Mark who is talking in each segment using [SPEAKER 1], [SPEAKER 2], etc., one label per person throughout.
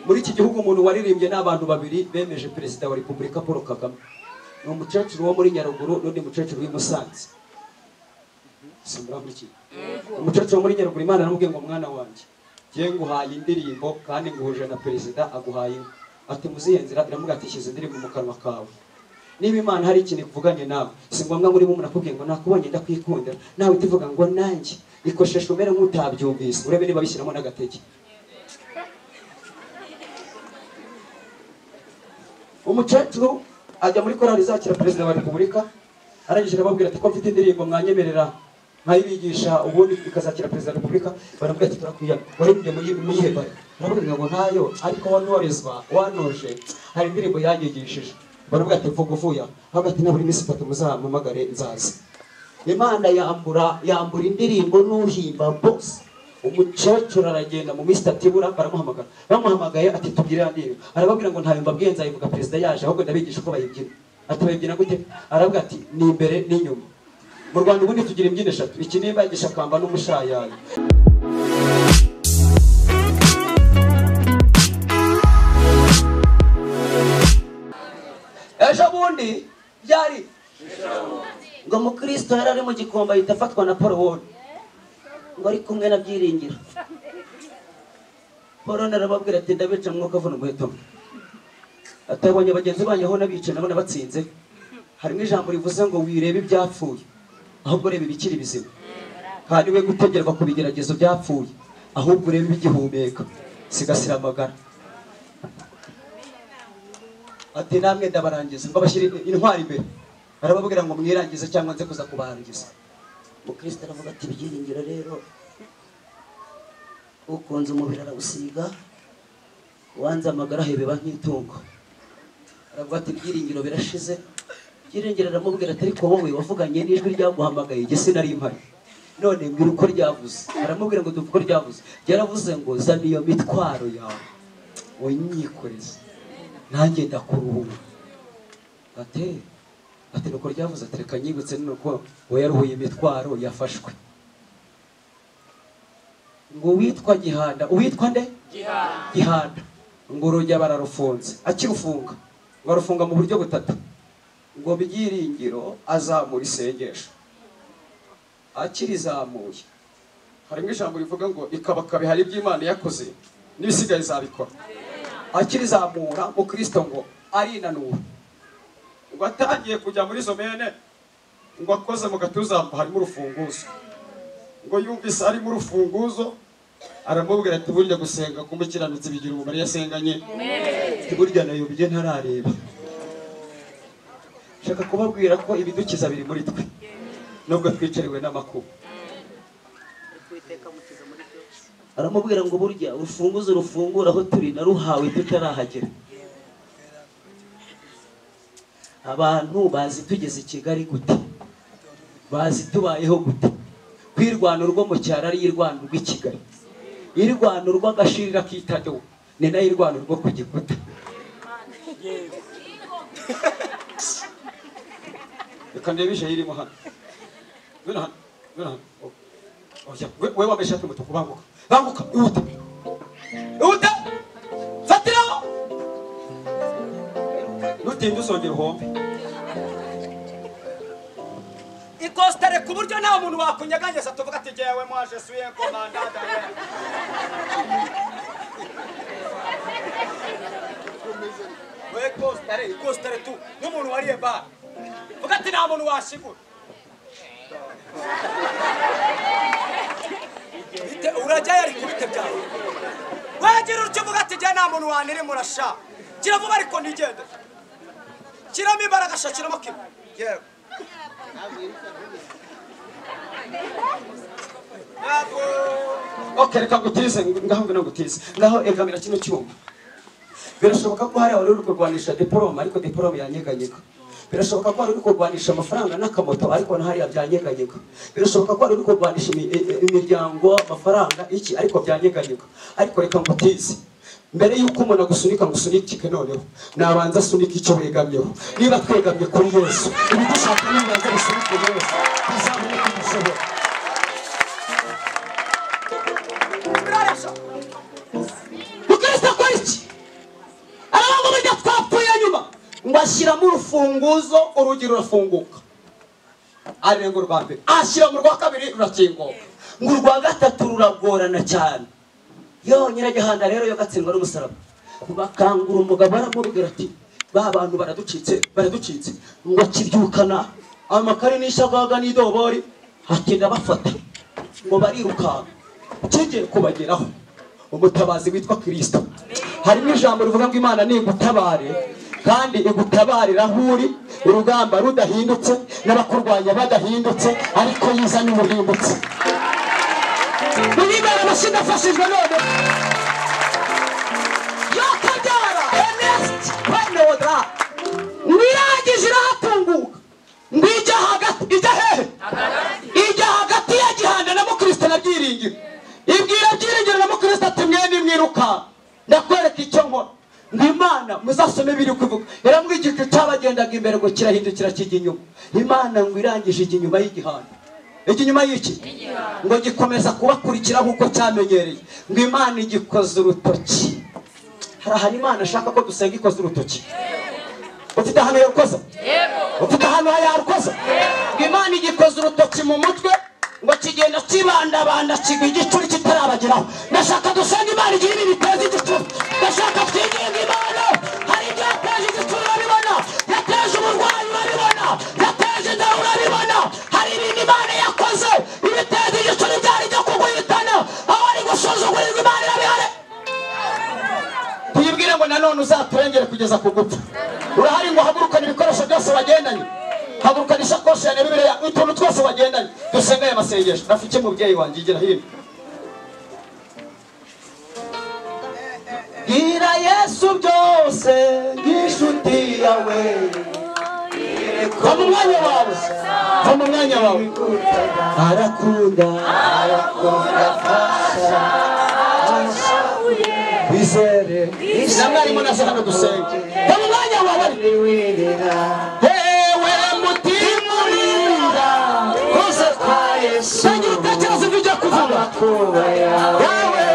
[SPEAKER 1] muri iki gihugu umuntu waririmbye ni abantu babiri bemeje perezida wa repubulika paul kagame ni umukecuru wo muri nyaruguru n'undi mukecuru w'i musanze simuramukiye umukecuru wo muri nyaruguru imana aramubwiye ngo mwana wanjye ngiye nguhaye indirimbo kandi nguhuje na perezida aguhaye inka ati muzihe nzira iramubwira ati shyize indirimbo mu kanwa kawe niba imana hari ikintu ivuganye nawe si ngombwa muri bo munakubwiye ngo nakubonye ndakwikundira nawe utivuga ngo nanjye ikoshesha umere nk'utabyumvise urebe niba bishyiramo n'agatege umukecuru ajya muri korali izakira perezida wa repubulika arangije arababwira ati ko mfite indirimbo mwanyemerera nkayibigisha ubundi ikazakira perezida wa repubulika baramubwira ati turakwiyaga waririmbye muyihebare baramubwira ngo ntayo ariko wanurizwa wanoje hari indirimbo yanyigishije baramubwira ati mvuga uvuye aho hagati na buri minsi itatu muzampamagare nzaza imana yambura yambura indirimbo n'uhimba bose umukecuru aragenda mu minsi itatu ibura baramuhamagara bamuhamagaye ati tubyirira niyo arababwira ngo ntayo mbabwiye nzayivuga perezida yaje ahubwo ndabigisha uko bayibyina ati bayibyina gute arababwira ati ni imbere n'inyuma mu rwanda ubundi tugira imbyino eshatu ikinimba igishakamba n'umushayayo ejo bundi byari
[SPEAKER 2] ngo umukristo yari ari mu gikombe ahita afatwa na paul ward ngo ari kumwe na byiringiro paul ward arababwira ati ndabica mwuka avuna umuheto mwe atabonye bagenzi banyu aho nabicaye nabona batsinze harimo ijambo rivuze ngo wirebe ibyapfuye ahubwo urebe ibikiri bizima kandi we gutegerwa ku bigeragezo byapfuye ahubwo urebe ibigihumeka sigasira amagara ati namwe ndabarangiza ngo bashyire intwari imbere arababwira ngo mwirangize cyangwa nze kuza kubarangiza mukristo aravuga ati ibyiringiro rero ukunze umubiri arawusiga wanze amagara hebeba nk'itungo aravuga ati ibyiringiro birashize byiringiro aramubwira ati ariko wowe wavuganye n'ijwi ryaguhamagaye jye sinari mpari none mbwira uko ryavuze aramubwira ngo duvuge uko ryavuze ryaravuze ngo zana iyo mitwaro yawe unyikoreze nanjye ndakuruhura ati ati nuko ryavuze ati reka nyibutse nuko uwayaruhuye imitwaro yafashwe ngo uwitwa gihanda uwitwa nde gihanda ngo urugi aba ararufunze akirufunga ngo arufunga mu buryo butatu ngo byiringiro azamura isengesho akirizamuye
[SPEAKER 1] harimo ijambo rivuga ngo ikabakabiha iby'imana yakoze n'ibisigaye izabikora akirizamura mukristo ngo arinanura ngo atangiye kujya muri izo mene ngo akoze mu gatuza ngo harimo urufunguzo ngo yumvise harimo urufunguzo aramubwira ati burya gusenga kumukiranutsi bigira umumaro iyo asenganye ati burya nayobye ntarareba nshaka kubabwira ko ibidukiza biri muri twe nubwo twicariwe n'amakuba
[SPEAKER 2] aramubwira ngo burya urufunguzo rufungura aho turi naruhawe tutarahagera abantu bazi tugeze i kigali gute bazi tubayeho gute ko irwano rwo mu cyaro ari irwano rw'i kigali irwano rw'agashirira k'itadobo ni nayo irwano rwo ku gikuta
[SPEAKER 1] reka ndebe ije irimo hano bino hano bino hano oya we wambaye ishati y'umutuku banguka banguka ihute ihute fatiraho nutinde uzongera uhombe ikositare ku buryo nta muntu wakunyeganyeza tuvuga ati jyewe mwaje suye komandada we kositare ikositare tu n'umuntu wariye bare vuga ati nta muntu washigura Bite- urajyayo ariko bite byawe wagira utyo uvuga ati jyewe nta muntu waniri murasha gira vuba ariko ntigende kiramo imbaraga sha kiramo kimwe yewe Ntabwo. Okay, reka ngutize ngaho ngwino ngutize ngaho egamira kino cyuma birashoboka ko hari abari uri kurwanisha diporome ariko diporome yanyeganyega birashoboka ko hari uri kurwanisha amafaranga n'akamoto ariko na hariya byanyeganyega birashoboka ko hari uri kurwanisha imi- i- i- imiryango amafaranga iki ariko byanyeganyega ariko reka ngutize mbere y'uko umuntu agusunika ngo usunikike noneho nabanza asunika icyo wegamyeho niba twegamye kuri yesu ibigushaka nibanza bisunike yesu bizabone ko dushobora mukristo akora iki
[SPEAKER 3] bashyiramo urufunguzo urugi rurafunguka arenga urwa mbere ashyira mu rwa kabiri rurakinguka
[SPEAKER 1] ngo urwa gatatu ruragorana cyane yo nyiragihanda rero yo gatsindwa n'umusaraba bakangura umugabo aramubwira ati ba bantu baraducitse baraducitse ngo akibyukana amakare n'ishagaga n'idobori ati ndabafata ngo barirukanka
[SPEAKER 3] kigiye kubageraho umutabazi witwa kirisito harimo ijambo rivuga ngo imana nigutabare kandi igutabarira aho uri urugamba rudahindutse n'abakurwanya badahindutse ariko yizanye umuhindutse
[SPEAKER 1] Muribera abashidafashijwe none yakabyara enesiti penodra ngo irangije irahatunguka ngo ijya hagati ijya hehe ijya hagati ya gihanda na mukristo na byiringiro ibwira byiringiro na mukristo ati mwene mwiruka ndakwereka icyo nkora ngo imana muzasome ibiri kuvuga iramwigisha cyabagendaga imbere ngo kirahindukira kijya inyuma imana ngo irangije ijya inyuma y'igihanda ijya inyuma y'iki ngo gikomeza kubakurikira nk'uko cyamenyereye ngo imana igikoze urutoki hari ahantu imana ashaka ko dusenga ikoze urutoki ufite ahantu yarukoza ufite ahantu yarukoza ngo imana igikoze urutoki mu mutwe ngo kigenda kibandabanda kigwa igicuri kitarabageraho ndashaka dusenga imana igihe ibi biteza igicuri ndashaka twinginga imana hari ibyo yateje igicuri urabibona yateje uburwayi urabibona yateje inzara urabibona hari ibintu imana yakoze ibiteza igicuri byari ibyo kuguhitana aho ari gusuzugurirwa imana irabihare
[SPEAKER 3] tuyibwire ngo nanone uzaturengere kugeza ku gupfa urahari ngo hagurukane ibikoresho byose wagendanye hagurukane isakoshi ya bibiliya utuntu twose wagendanye dusenge aya masengesho rafiki mubyeyi wanjye igira hino
[SPEAKER 1] Bwira Yesu byose nk'inshuti yawe
[SPEAKER 3] va mu mwanya wawe va mu mwanya wawe
[SPEAKER 1] arakunda
[SPEAKER 3] wizere na mwarimu na hano dusenge va mu mwanya wawe hewe mutima urinda koze kwa yesu tangira utekereza ibyo ujya kuvuga yewe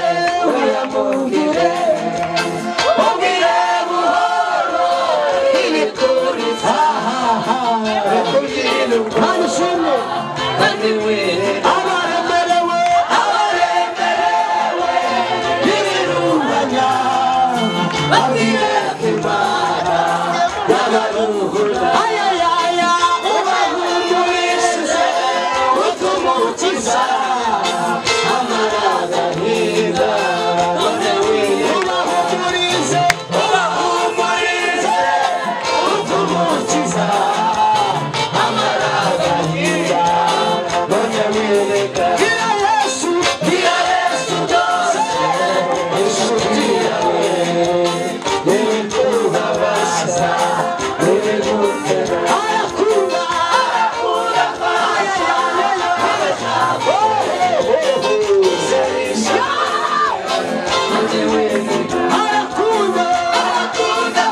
[SPEAKER 3] uyamubwire mubwire buhoro ibituriza nta nishimye abaremerewe abaremerewe ibirunganya babwireke imana y'abaruhura ayayaya ubahumurishije utuma ukiza amaragahinda none ubahumurize ubahumurize utuma ukiza amaragahinda none wireka gira yesu gira yesu byose inshuti yawe n'ibituhabaza n'ibigutera arakunda arakunda arakunda arakunda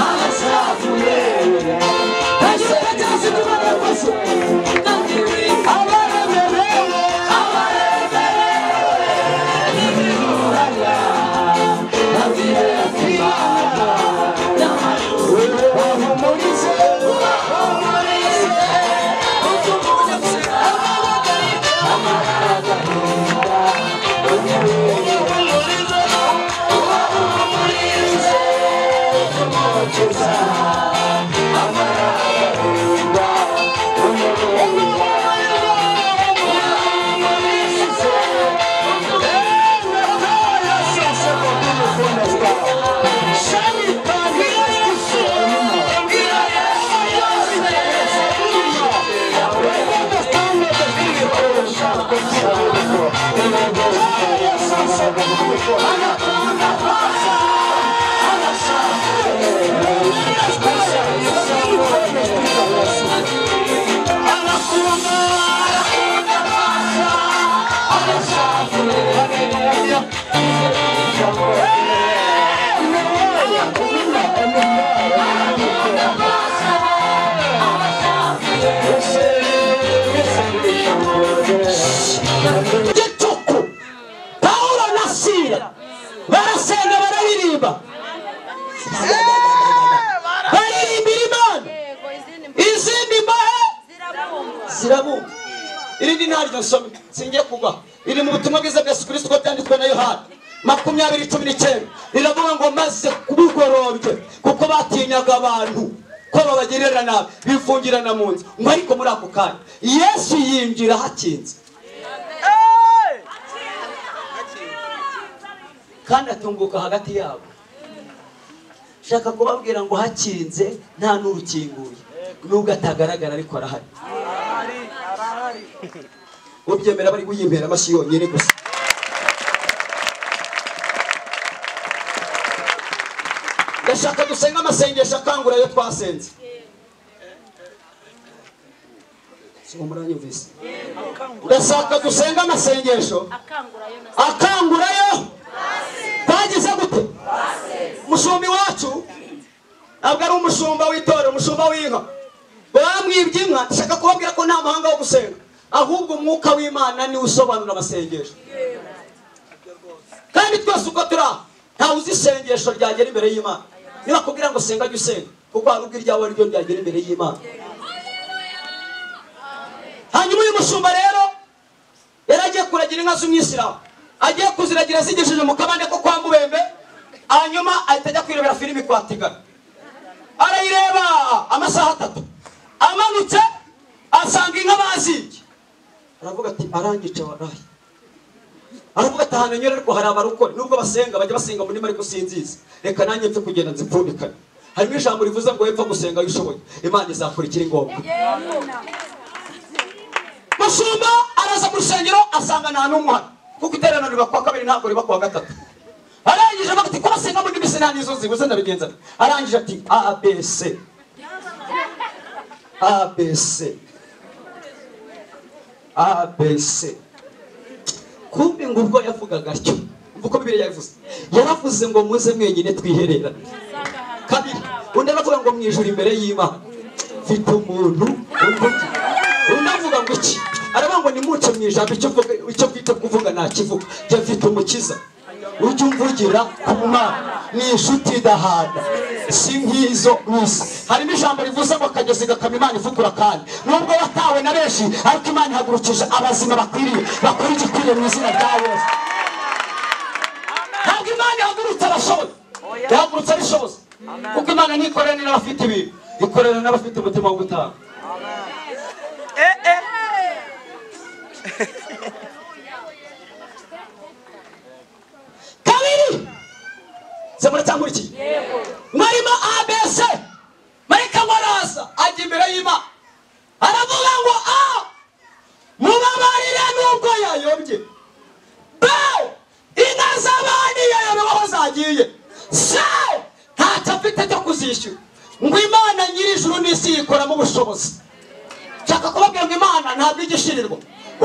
[SPEAKER 3] arasavuye ntajya utekereza ibyo barakoze abaremerewe abaremerewe n'ibiruranya nabwire kwibana ubahumurize ubahumurize utumutse amabagariga amabagariga ubahumurize ubahumurize utumutse amabagariga
[SPEAKER 1] gicuku pawulo na sira barasenga bararirimba zirabumva irindi ntaryo nsome singiye kugwa iri mu butumwa bwiza bwa yesu kirisito byanditswe na yohana makumyabiri cumi n'icyenda riravuga ngo maze bugorobye kuko batinyaga abantu ko babagirira nabi bifungirana mu nzu ngo ariko muri ako kanya yesu yinjira hakinze
[SPEAKER 4] kandi atunguka hagati yabo shaka kubabwira ngo hakinze nta n'urukinguye nubwo atagaragara ariko arahari
[SPEAKER 1] ubyemera bari guyimbera amashyi yonyine gusa ndashaka dusenga amasengesho akangura ayo twasenze Si umuranyumvise ndashaka dusenga amasengesho akangurayo twagize gute umushumba iwacu ntabwo ari umushumba w'itora umushumba w'inka bamwibye inka nshaka kubabwira ko nta muhanga wo gusenga ahubwo umwuka w'imana niwe usobanura amasengesho kandi twese uko turi aha ntawe uzi isengesho ryagera imbere y'imana niba akubwira ngo senga jya usenga kuko hari ubwo iryawe ari ryo ryagera imbere y'imana hanyuma uyu mushumba rero yari agiye kuragira inka z'umwisilamu agiye kuziragira zigejeje mu kabande ko kwa mubembe hanyuma ahita ajya kwirebera filimi kwa tigana arayireba amasaha atatu amanutse asanga inka bazibye aravuga ati arangice waraye aravuga ati ahantu anyura ariko hari abarokore nubwo basenga bajya basenga muri ariko sinzizi reka nanjye mfe kugenda nzipfundikane harimo ijambo rivuze ngo wepfa gusenga iyo ushoboye imana izakora ikiri ngombwa mushumba araza mu rusengero asanga nta n'umwe uhari kuko iteraniro riba kuwa kabiri ntabwo riba kuwa gatatu arangije avuga ati kubasenga muri ndimi sinani zo zibuze ndabigenza nte?" arangije ati abc abc abc kumbi ngo ubwo yavugaga atyo umva uko bibiri yabivuze yaravuze ngo muze mwenyine twihererane kabiri undi aravuga ngo mu ijuru imbere y'imana mfite umuntu umbuga undi avuga ngo iki aravuga ngo nimuce mu ijambo icyo uvuga- icyo bwite kuvuga nakivuga jya mfite umukiza ujye umvugira ku mwana ni inshuti idahana si nk'izo mu isi harimo ijambo rivuze ngo akagezi gakama imana ivugura kandi nubwo watawe na benshi ariko imana ihagurukije abazima bakwiriye bakora igikwiriye mu izina rya yesu ntabwo imana ihagurutse abashoboye ihagurutse abishoboze kuko imana ntikorera n'abafite ibintu ikorera n'abafite umutima wo gutanga kabiri se muracyangurikiye mwarimo abc marayika waraza ajya imbere y'imana aravuga ngo a mubabarire n'ubwo yayobye b inka z'abandi yayobewe aho zagiye c ntacyo afite cyo kuzishyura ngo imana nyir'ijuru n'isi yikoramo ubushobozi nshaka kubabwira ngo imana ntabwo igishirirwa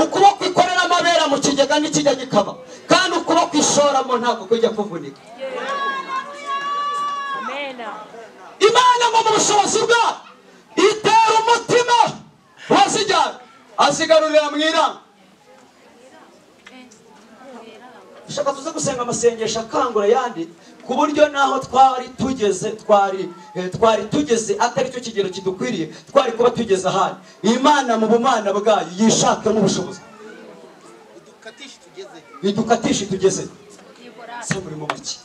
[SPEAKER 1] ukuboko ikorera amabera mu kigega n'ikijya gikaba kandi ukuboko ishoramo ntabwo kujya kuvunika imana ngo mu bushobozi bwayo itera umutima wazijyana azigarurira mu iranga ushaka tuze gusenga amasengesho akangura ayandi ku buryo naho twari tugeze twari eh, twari tugeze atari cyo kigero kidukwiriye twari kuba tugeze ahandi imana mu bumana bwayo yishakamo ubushobozi idukatishe tugezeyo se muri mu make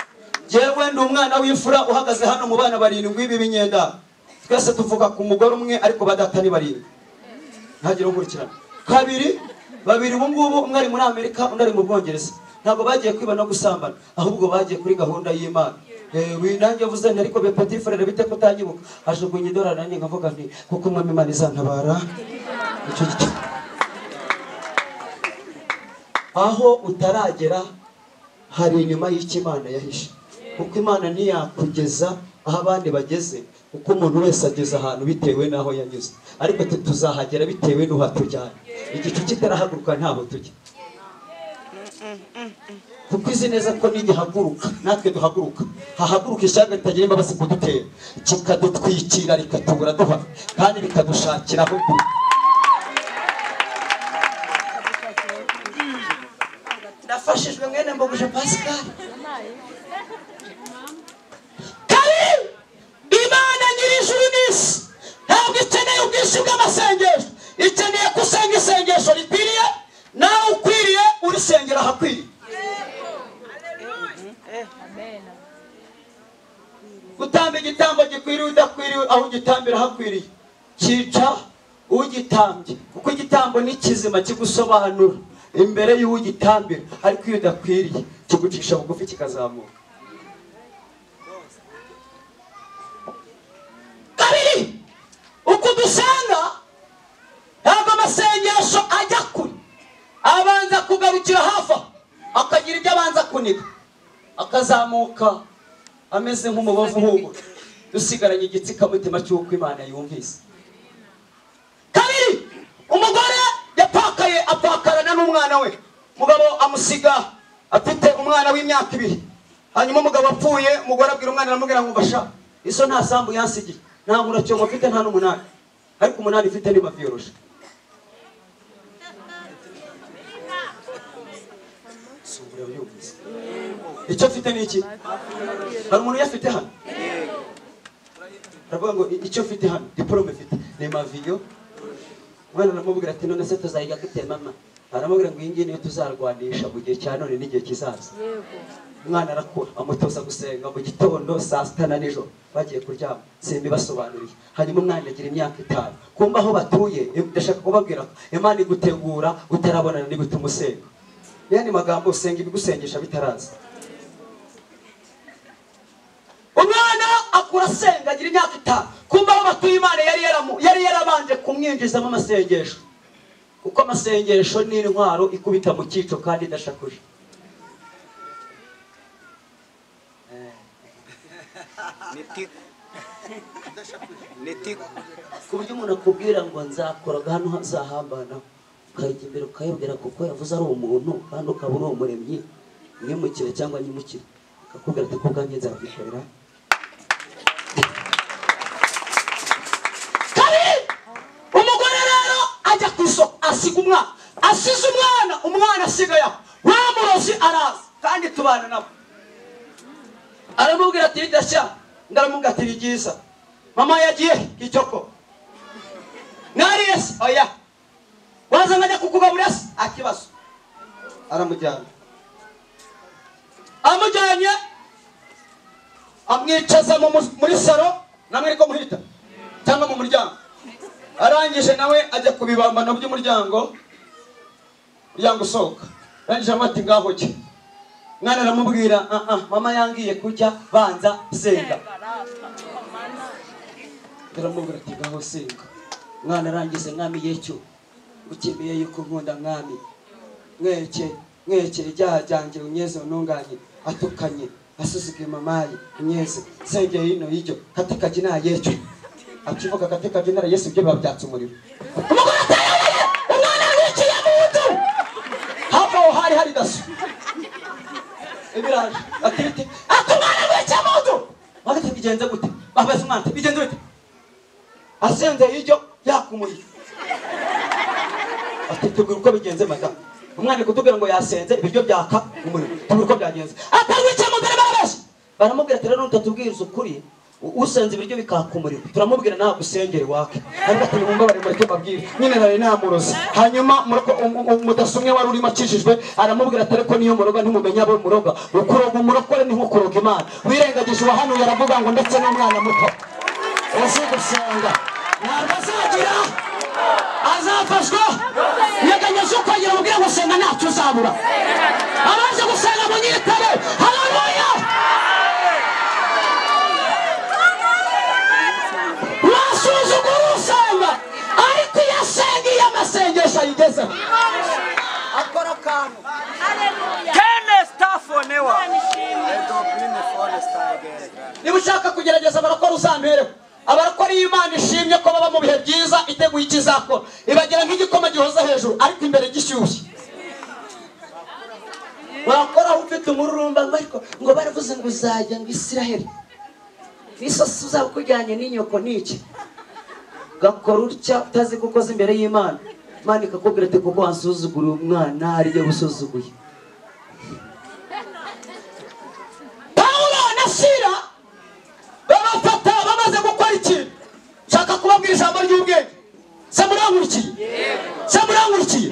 [SPEAKER 1] yewe ndi umwana w'imfura uhagaze hano mu bana barindwi b'ibinyenda twese tuvuga ku mugore umwe ariko badatari barindwi ntagire ukurikirana kabiri babiri ubu ngubu umwe ari muri amerika undi ari mu bwongereza ntabwo bagiye kwiba no gusambana ahubwo bagiye kuri gahunda y'imana Eh, winange vuze nti ariko bepatifarere bite ko utanyibuka ajugunya idorari nanjye nkavuga nti kuko umwami imana izantabara icyo gito aho utaragera hari inyuma y'icyo imana yahishe kuko imana ntiyakugeza aho abandi bageze kuko umuntu wese ageze ahantu bitewe n'aho yanyuze ariko twe tuzahagera bitewe n'uhatujyanye igicu kitarahaguruka ntaho tujya kuko izi neza ko nigihaguruka natwe duhaguruka hahaguruka ishyanga ritagira imbabazi kudutera kikadutwikira rikatubura duha kandi rikadushakira aho duha nafashijwe mwene mboguje pascal kari imana nyir'ijuru n'isi ntabwo ikeneye ubwinshi bw'amasengesho ikeneye gusa gutamba igitambo gikwiriye udakwiriye aho ugitambira hakwiriye cyica ugitambye kuko igitambo ni kizima kigusobanura imbere y'ugitambira ariko iyo udakwiriye kigucisha bugufi kikazamuka kabiri uko dusanga ntabwo amasengesho ajya kure abanza kugarukira hafi aho akagira ibyo abanza kuniga akazamuka ameze nk'umubavu uhumura dusigaranye igitsikamutima cy'uko imana yumvise kabiri umugore yapakaye apakarana n'umwana we umugabo amusiga afite umwana w'imyaka ibiri hanyuma umugabo apfuye umugore abwira umwana aramubwira ngo mbasha iso nta sambu yansigiye nta nkuracyongo mfite nta n'umunani ariko umunani mfite ni maviyoroshe si uburyo yumvise icyo mfite ni iki hari umuntu uyafite hano baravuga ngo icyo mfite hano diporome mfite ni maviyo umwana aramubwira ati none se tuzayiga dute mama aramubwira ngo iyi ngiyi niyo tuzarwanisha mu gihe cya none n'igihe kizaza umwana arakura amutoza gusenga mu gitondo saa sita na nijoro bagiye kuryama simbibasobanuriye hanyuma umwana agira imyaka itanu kumva aho batuye ndashaka kubabwira ko imana igutegura utarabonana n'ibituma usenga yandi magambo usenga ibigusengesha bitaraza umwana akura asenga agira imyaka itanu kumva aho batuye imana yari yaramu- yari yarabanje kumwinjizamo amasengesho kuko amasengesho ni intwaro ikubita mu cyico kandi idashakuje
[SPEAKER 4] ni tiku ni tiku
[SPEAKER 2] ku buryo umuntu akubwira ngo nzakoraga hano hazahambana ukajya imbere ukayabwira kuko yavuze ari umuntu kandi ukaba uri umuremyi mwimukire cyangwa nyimukire akakubwira ati kubwanjye nzabyikorera
[SPEAKER 1] kabiri umugore rero ajya ku isoko asiga umwana asize umwana umwana asigaye aho wa murozi araza kandi tubana nabo aramubwira ati ridashya undi aramubwira ati ni ryiza mama yagiye ku isoko mwariye se oya waza nkajya kukugaburira se akibazo aramujyana amujyanye amwicaza mu mu- muri salo namwe ariko muhita cyangwa mu muryango arangije nawe ajya ku bibambano by'umuryango umuryango usohoka arangije aramubwira ati ngaho jya mwana aramubwira "Ah, ah, mama yangiye kujya banza senga aramubwira ati ngaho senga
[SPEAKER 2] mwana arangize mwami yecyo ukimiye yuko nkunda mwami
[SPEAKER 1] mweke mweke ijyaha ryanjye unyeze ununganye atukanye asuzuguye mamaye unyeze sengeye hino y'ijyo katikajya nta yecyo akivuga katikajya nta yesu ibyo biba byatse umuriro umugore atayobeye umwana yiciye mu nzu hafi aho hari hari daso ibiraje atiriti ati umwana yiciye mu nzu bagati bigenze gute babaza umwana ati, bigenze gute asengeye ijyo yakumuye ati tubwira uko bigenze madamu umwana ari kutubwira ngo yasenze ibiryo byaka umuriro tubwira uko byagenze atarwicaye mu mbere barabeshya baramubwira ati rero nutatubwiriza ukuri u- usenze ibiryo bikaka umuriro turamubwira ntabwo usengere wake ariko ati nimwumva bari muri tubabwire nyine nari namurozi hanyuma muroko- um- um- umudaso umwe wari urimo akijijwe aramubwira ati ariko niyo muroga ntimumenya abo muroga ukuroga umurokore ni nko kuroga imana wirengagije uwahanuye aravuga ngo ndetse n'umwana muto uzi gusenga ntabwo azagira azafashwa yeganyeje uko agira ubwira ngo senga ntacyo uzabura abaje gusenga mu nyitabe haleluya wasuzugura usanga ariko iyo asengiye amasengesho ayigezeho
[SPEAKER 4] akora akantu
[SPEAKER 5] Tene stafonewa.
[SPEAKER 4] edobine foresita agenda
[SPEAKER 1] niba ushaka kugerageza abarakora uzampereho abarakora iyo imana ishimye ko baba mu bihe byiza iteguye icyo izakora ibagira nk'igikoma gihoza hejuru ariko imbere gishyushye
[SPEAKER 2] wakora aho ufite umururumba ngo ariko ngo baravuze ngo uzajya ngo isiraheli n'isosi uzaba ukujyanye n'inyoko n'iki gakora utya utazi ko ukoze imbere y'imana imana ikakubwira ati kuko wasuzuguriye umwana ariyo usuzuguye
[SPEAKER 1] pawulo na sira babafata bamaze gukora ikintu nshaka kubabwira ijambo ry'ubwenge se murankurikiye se murankurikiye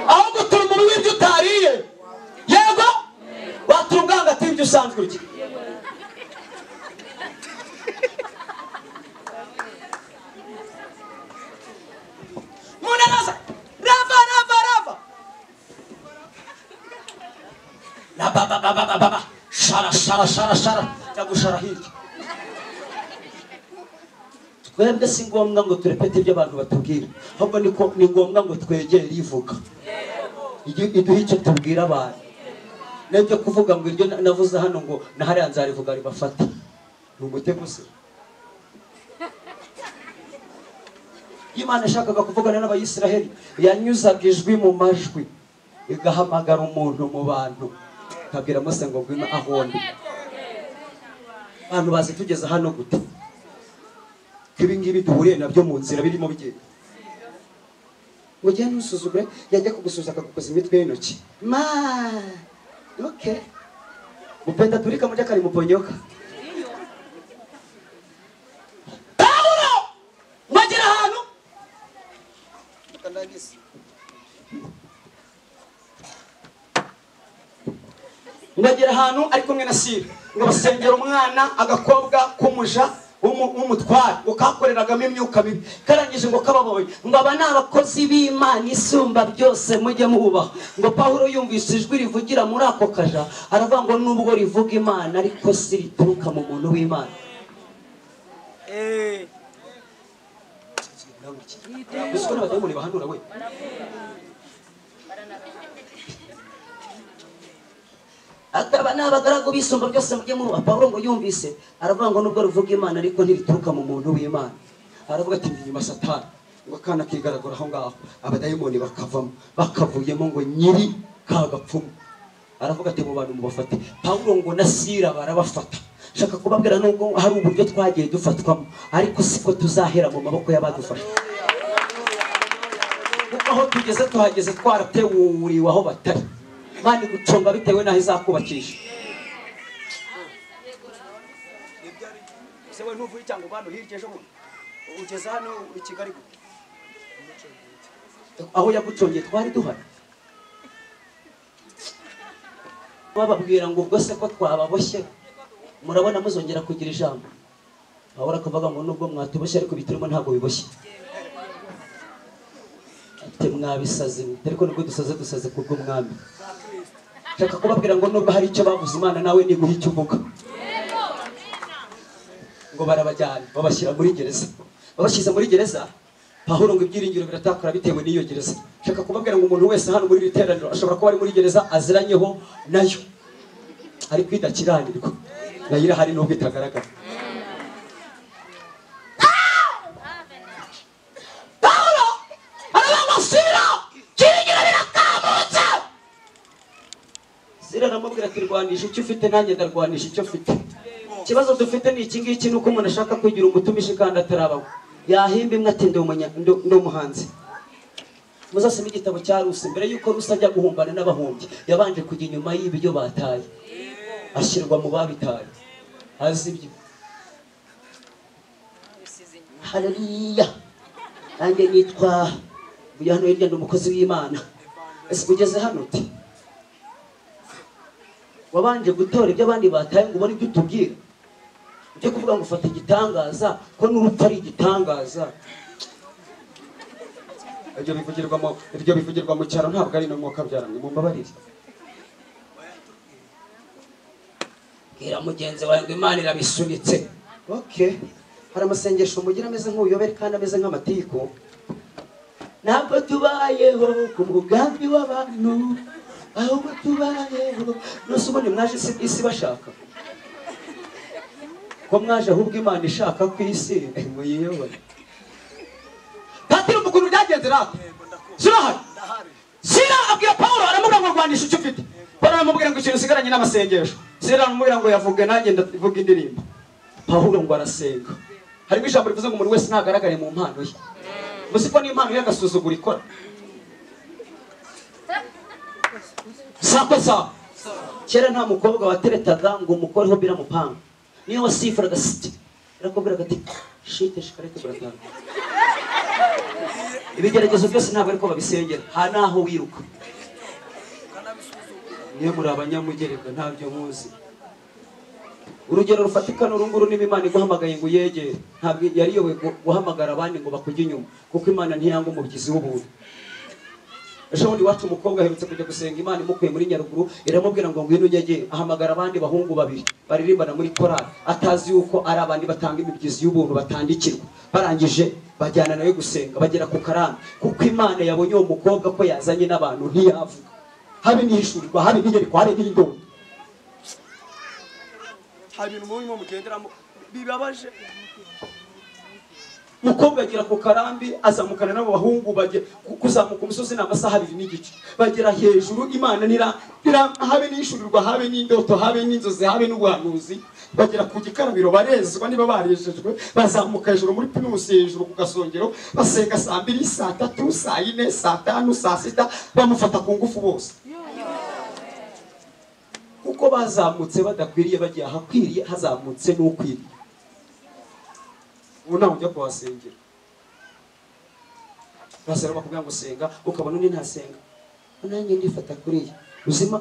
[SPEAKER 1] aho gutura umubi w'ibyo utariye yego watura ubwangativyo usanzwe urya
[SPEAKER 2] gusharasharashara ndagushara hirya twebwe si ngombwa ngo turepete ibyo abantu batubwira ahubwo niko ni ngombwa ngo twegere ivuga Igi- iduhe icyo tubwira abantu n'ibyo kuvuga ngo iryo na- navuze hano ngo nahariya nzarivuga ribafata ni umutego gusa iyo imana yashakaga kuvugana n'abayisiraheli yanyuzaga ijwi mu majwi igahamagara umuntu mu bantu ikabwira mose ngo ngwino aho ndi abantu bazi tugeze hano gute ko ibingibi duhuriye nabyo mu nzira birimo bigenda ngo ugende ntusuzugure yajya kugusuza akagukoza imitwe y'intoki ma oke mupenda turika murya kari muponyoka pawulo mwagera ahantu ngagera ahantu ari kumwe na sire ngo basengera umwana agakobwa k'umuja w'umu- w'umutware ngo kakoreragamo imyuka mibi karangije ngo kababaye ngo aba ni abakozi b'imana isumba byose mujye mubaha ngo pawulo yumvise ijwi rivugira muri ako kaja aravuga ngo nubwo rivuga imana ariko si rituruka mu muntu w'imana
[SPEAKER 6] Eh.
[SPEAKER 2] uzi ko n'abadayimoni bahanura we akaba ni abagaragu bisumba byose mujye muba pawulo ngo yumvise aravuga ngo nubwo ruvuga imana ariko ntirituruka mu muntu w'imana aravuga ati inyuma satani ngo akana kigaragura aho ngaho abadayimoni bakavamo bakavuyemo ngo nyiri ka gapfumu aravuga ati mu bantu mubafate pawulo ngo na sira barabafata shaka kubabwira nubwo hari uburyo twagiye dufatwamo ariko siko tuzahera mu maboko y'abadufasha kuko aho tugeze tuhageze twarateuriwe aho batari imana igucunga bitewe n'aho izakubakisha
[SPEAKER 4] ese we ntuvuye icyangombwa hirya ejo bundi ugeze hano i kigali gute
[SPEAKER 2] aho yagucongeye twari duhari bababwira ngo ubwo se ko twababoshye murabona muzongera kugira ijambo ahora akavuga ngo nubwo mwatuboshye ariko biturimo ntabwo biboshye ati mwabisazi mwe ariko nubwo dusaze dusaze ku bw'umwami nshaka kubabwira ngo nubwo hari icyo bavuze imana nawe niguha icyo uvuga ngo barabajyana babashyira muri gereza babashyize muri gereza pahuro ngo ibyiringiro biratakara bitewe n'iyo gereza nshaka kubabwira ngo umuntu wese hano muri iri teraniro ashobora kuba ari muri gereza aziranyeho nayo ariko idakiranirwa nayo irahari nubwo itagaragara pahuro arabamusira ibyiringiro birakamutse sira aramubwira ati rwanisha icyo ufite nanjye ndarwanisha icyo mfite ikibazo dufite ni iki ngiki ni uko umuntu ashaka kugira umutumishi kandi atarabaho yahimba imwe ati ndi umunya- ndi- ndi umuhanzi muzasome igitabo cya rusi mbere y'uko rusi ajya guhumbana n'abahumbyi yabanje kujya inyuma y'ibyo bataye ashyirwa mu babitaye azi ibyo haleluya nanjye nitwa nguyu hano hirya ni umukozi w'imana ese ugeze hano uti wabanje gutora ibyo abandi bataye ngo ubone ibyo utubwira ujye kuvuga ngo ufata igitangaza ko n'urupfu ari igitangaza
[SPEAKER 1] ibyo bivugirwa mu ibyo bivugirwa mu cyaro ntabwo ari no mwuka byaramwe mumbabarire
[SPEAKER 2] bwira mugenzi wawe ngo imana irabisunitse oke hari amasengesho mugira ameze nk'ubuyobere kandi ameze nk'amatiku ntabwo tubayeho ku mugambi w'abantu ahubwo tubayeho nose ubundi mwaje isi, isi bashaka ko mwaje ahubwo imana ishaka ku isi eh, muyiyobore
[SPEAKER 5] patiri umukuru byagenze natwe zirahari sira abwira pawulo aramubwira ngo rwanisha icyo ufite pawulo aramubwira ngo ikintu usigaranye n'amasengesho sira aramubwira ngo yavuge nanjye ndavuga indirimbo
[SPEAKER 2] pawulo ngo arasenga
[SPEAKER 5] harimo ijambo rivuze ngo umuntu wese ntagaragare mu mpano ye muzi ko n'impano ye agasuzugura ikora sako sawa
[SPEAKER 2] kera nta mukobwa wateretaga ngo umukoreho biramupanga niyo wasifuraga siti birakubwiraga ati shite shikarete buratanga ibigeragezo byose ntabwo ariko babisengera ha naho wiruka
[SPEAKER 1] niyo muri abanyamugereka ntabyo muzi
[SPEAKER 2] urugero rufatika ni urunguru niba imana iguhamagaye ngo uyegere ntabwo yari iyoboye gu- guhamagara abandi ngo bakujye inyuma kuko imana ntiyanga umubyizi w'ubuntu
[SPEAKER 1] ejo bundi iwacu umukobwa aherutse kujya gusenga imana imukuye muri nyaruguru iramubwira ngo ngwino ujye jye ahamagara abandi bahungu babiri baririmbana muri korali atazi yuko ari abandi batanga imibyizi y'ubuntu batandikirwa barangije bajyana nawe gusenga bagera ku karami kuko imana yabonye uwo mukobwa ko yazanye n'abantu ntiyavuga habe nihishurirwa habe niyerekwa habe n'indongo
[SPEAKER 4] hari ibintu murimo mugenderamo bibabaje
[SPEAKER 1] umukobwa agera ku karambi azamukana n'abo bahungu bajya ku- kuzamuka umusozi ni amasaha abiri n'igice bagera hejuru imana nira nira- habe n'ishurirwa habe n'indoto habe n'inzozi habe n'ubuhanuzi bagera ku gikarabiro barezwa niba barejejwe bazamuka hejuru muri pinusi hejuru ku gasongero basenga saa mbiri saa tatu saa yine saa tanu saa sita bamufata ku ngufu bose kuko bazamutse badakwiriye bagiye ahakwiriye hazamutse n'ukwiriye ubu ntawe ujya kuhasengera basaba bakubwira ngo senga ukabona undi ntasenga nanjye ndifata kuri iyi uzima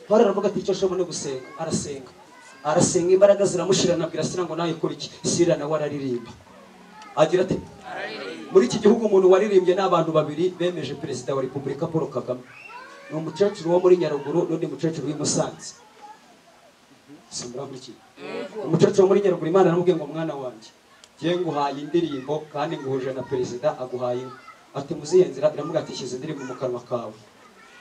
[SPEAKER 1] pawulo aravuga ati icyo ashoboye no gusenga arasenga arasenga imbaraga ziramushira anabwira sira ngo nawe kora iki sira nawe araririmba agira ati muri iki gihugu umuntu waririmbye ni abantu babiri bemeje perezida wa repubulika paul kagame ni umukecuru wo muri nyaruguru n'undi mukecuru w'i musanze simuramukira umukecuru wo muri nyaruguru imana aramubwiye ngo mwana wanjye ngiye nguhaye indirimbo kandi nguhuje na perezida aguhaye inka ati muzihe nzira iramubwira ati shyize indirimbo mu kanwa kawe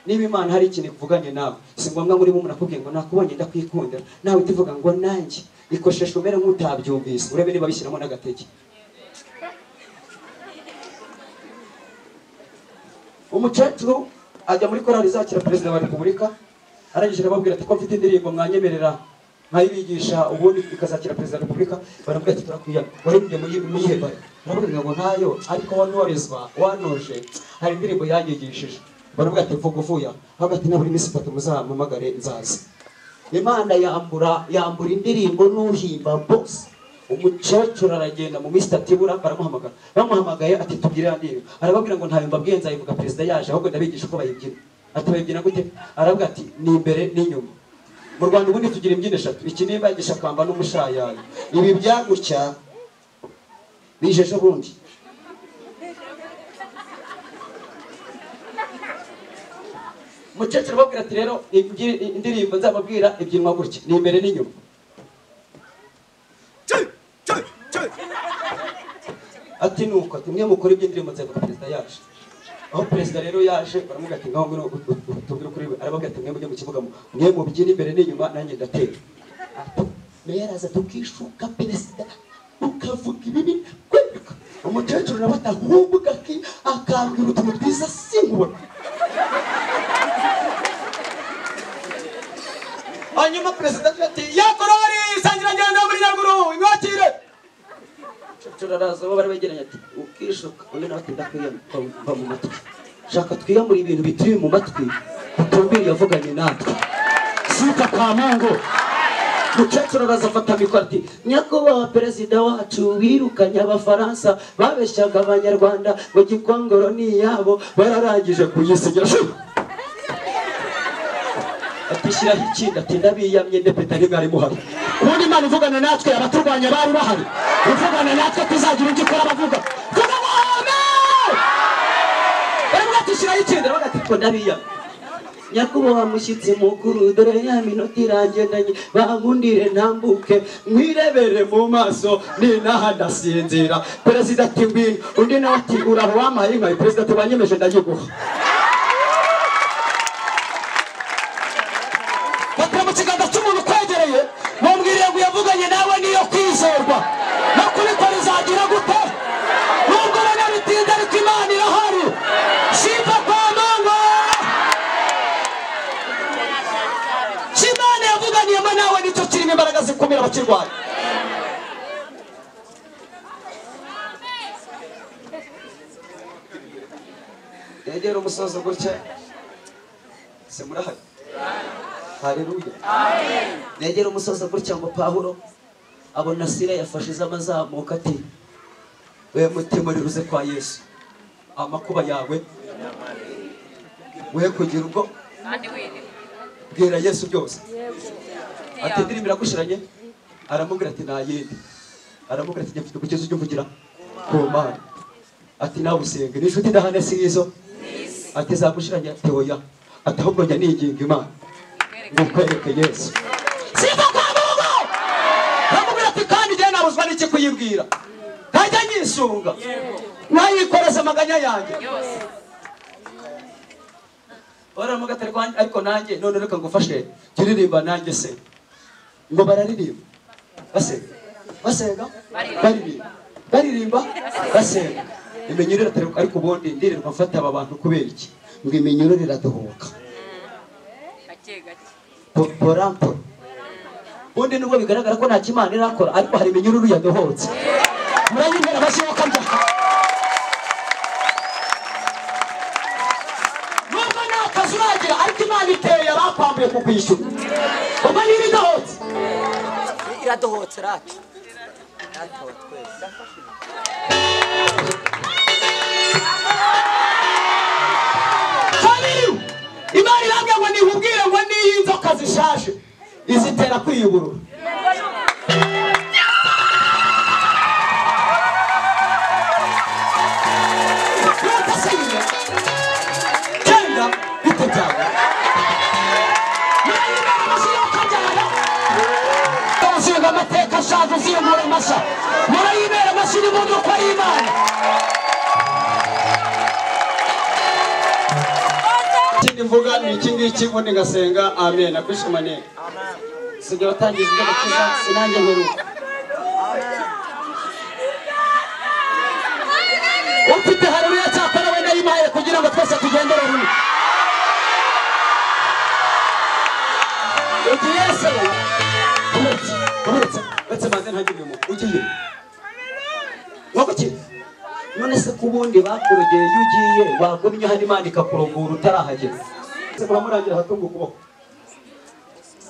[SPEAKER 1] niba imana hari ikintu ivuganye nawe si ngombwa ngo urimo umunakubwiye ngo nakubonye ndakwikundira nawe uhita uvuga ngo nanjye ikosheshwa umere nk'utabyumvise urebe niba bishyiramo n'agatege umukecuru ajya muri korali izakira perezida wa repubulika arangije arababwira ati ko mfite indirimbo mwanyemerera nkayibigisha ubundi ikazakira perezida wa repubulika baramubwira ati turakwiya waririmbye muri muyihe bare baramubwira ngo ntayo ariko wanubarizwa wanoje hari indirimbo yanyigishije baramubwira ati mvuga uvuya ahubwo ati naburi minsi itatu muzampamagare nzaza imana yambura yambura indirimbo n'uhimba bose umukecuru aragenda mu minsi itatu ibura baramuhamagara bamuhamagaye ati tubyirira niba arababwira ngo ntayo mbabwiye nzayivuga perezida yaje ahubwo ndabigisha uko bayibyina ati bayibyina gute aravuga ati ni imbere n'inyuma mu rwanda ubundi tugira imbyino eshatu iki nimba igishakamba n'umushayayo ibi byagucya bije ejo bundi umukecuru arababwira ati rero ibyi- indirimbo nzababwira ibyinwa gutya ni imbere n'inyuma ati nuko ati mwe mukora iby'indirimbo nzego perezida yaje aho perezida rero yaje baramubwira ati ngaho ngwino ut- ut- utubwire ukuri arababwira ati mwe mujye mu kibuga mu- mwe mubyina imbere n'inyuma nanjye ndatera Ato, meya araza tukishuka perezida ukavuga ibibi kweruka umukecuru nawe atahubwa aki akambwira utuntu twiza sinkubona hanyuma perezida agira ati yakorori sangirangendo muri nyaruguru imwakire
[SPEAKER 2] cecuru araza bo bari begeranye ati ukishuka uyu nawe ati ndakwiyamva mu matwi shaka twiyamure ibintu bituri mu matwi utumvira yavuganye natwe
[SPEAKER 1] sita kwa mungu
[SPEAKER 2] mukecuru araza afata mikoro ati nyakubahwa perezida wacu wirukanye abafaransa babeshyaga abanyarwanda ngo gikongoro ni iyabo bararangije kuyisinya shu
[SPEAKER 1] ati shyiraho ikindi ati ndabiyamye ndepeta rimwe muhari ubundi imana ivugana natwe abaturwanya bari bahari ivugana natwe tuzagira ibyo ikora bavuga vuga ngo amen baravuga ati shyiraho ikindi aravuga ati ko ndabiyamye
[SPEAKER 2] nyakubahwa mushyitsi mukuru dore ya minota irangendanye bankundire ntambuke
[SPEAKER 1] mwirebere mu maso ninaha ndasinzira perezida ati ngwino undi nawe ati uraho wampaye inka perezida tubanyemeje ndayiguha batera mu kiganza cy'umuntu ukwegereye mumbwiriye ngo yavuganye nawe niyo kwizerwa no kubikora izagira gute nubwo bene bitinda ariko imana irahari shimpa kwa mama kimana yavuganiyemo nawe nicyo kirimo imbaraga zikumira abakirwaye
[SPEAKER 5] yegera umusozo gutya se murahari hareruya
[SPEAKER 2] negera umusozi gutya ngo pawulo abona sira yafashe iz'amazamuka ati
[SPEAKER 1] we mutima uruze kwa yesu amakuba yawe we kugira ubwo
[SPEAKER 6] kandi wiriwe
[SPEAKER 1] bwira yesu byose
[SPEAKER 6] inshuti
[SPEAKER 1] ati
[SPEAKER 6] yawe.
[SPEAKER 1] indirimbo iragushiranye aramubwira ati nta yindi aramubwira ati njye mfite umukizo ujya uvugira ku mana ati nawe usenge n'inshuti ndahane si izo ati zagushiranya ati oya ati ahubwo njya niginga imana ngo kwereke yesu siva kwa mungu bamubwira ati kandi njyewe nabuzwa n'iki kuyibwira ntajya nyisunga nayikoreza amaganya yanjye
[SPEAKER 6] yose
[SPEAKER 1] baramuga atari kwanjye ariko nanjye none reka ngufashe jya uririmba nanjye se ngo bararirimba basega basenga baririmba baririmba basenga iminyurire atari ariko ubundi ndirirwa mfata aba bantu kubera iki ngo iminyurire iradohoka
[SPEAKER 6] gake gake
[SPEAKER 1] porampora ubundi nubwo bigaragara ko nta kimana irakora ariko hari iminyururu yadohotse murayimera bashoka bya nubwo nta kazi uragira ariko imana iteye abakwambuye kukwishyura ubwo niba idohotse
[SPEAKER 7] iradohotse rati ratowe twese
[SPEAKER 1] kabiri imana irambwira ngo nihubwire ngo n'iyi nzoka zishaje izitera kwiyuburura Nuko se nyine, genda bite byawe Murayimara amashyi y'akabyara. Uzinga amateka ashaje uziyambura amashya murayibera amashyi n'imodoka y'imana
[SPEAKER 5] ikindi mvuga ni iki ngiki ubundi ngasenga amen akwishimane
[SPEAKER 1] sigaye watangiza ibyo gukiza sinange nkuruka ufite haruya cyakora we nayimaye kugira ngo twese tugendere rumwe ugiye se uretse uretse uretse maze ntagire umuntu ugiye wagukira none se ku bundi bakurogeye iyo ugiye wagumye hano imana ikakurogura utarahagera se muramurangira ahatunga ukuboko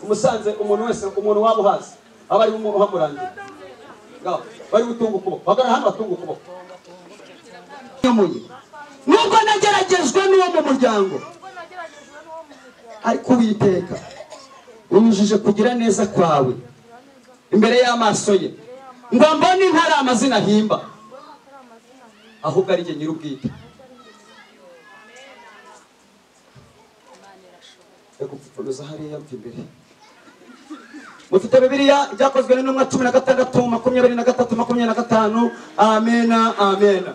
[SPEAKER 1] umusanze umuntu wese umuntu waba uhazi aba ari umuntu uhamurangira ngaho bari gutunga ukuboko bagana hano batunga ukuboko nyamuye nubwo nageragejwe n'uwo mu muryango ariko uwiteka unyujije kugira neza kwawe imbere y'amaso ye ngo mbone ntari amazina ahimba ahubwo ari jye nyir'ubwite gupfuruza hariya mva imbere mufite bibiliya ibyakozwe n'intumwa cumi na gatandatu makumyabiri na gatatu makumyabiri na gatanu amena amena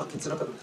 [SPEAKER 1] akitsina kabiri